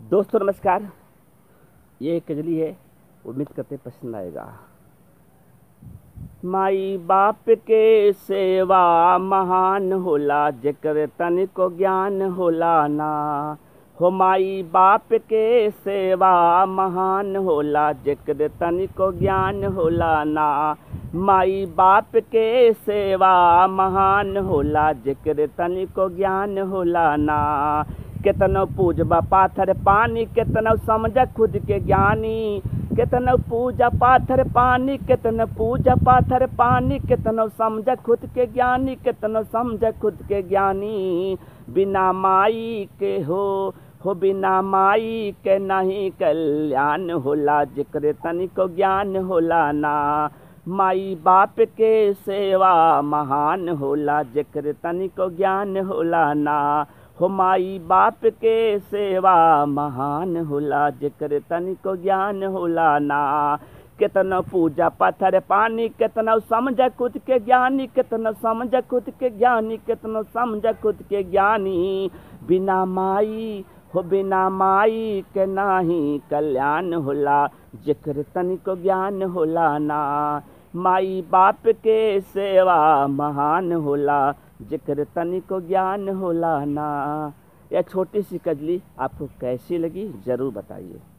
दोस्तों नमस्कार ये एक कजली है उम्मीद करते पसंद आएगा माई बाप के सेवा महान होला जेकर तनिको ज्ञान होला ना हो माई बाप के सेवा महान होला जेकर तनिको ज्ञान होला ना माई बाप के सेवा महान होला जेकर तनिको ज्ञान होला ना केतनो पूजबा पाथर पानी केतनो समझ खुद के ज्ञानी केतनो पूजा पाथर पानी केतनो पूजा पाथर पानी केतनो समझ खुद के ज्ञानी केतनो समझ खुद के ज्ञानी बिना माई के हो हो बिना माई के नहीं कल्याण होला जिक्र तनिको ज्ञान होला ना माई बाप के सेवा महान होला जिक्र तनिको ज्ञान होला ना हो माई बाप के सेवा महान होला जेकर तनिको ज्ञान होला ना केतनो पूजा पत्थर पानी केतनो समझ खुद के ज्ञानी केतनो समझ खुद के ज्ञानी केतनो समझ खुद के ज्ञानी बिना माई हो बिना माई के नाही कल्याण होला जेकर तनिको ज्ञान होला ना माई बाप के सेवा महान होला जिक्र तनिको ज्ञान होला ना यह छोटी सी कजली आपको कैसी लगी ज़रूर बताइए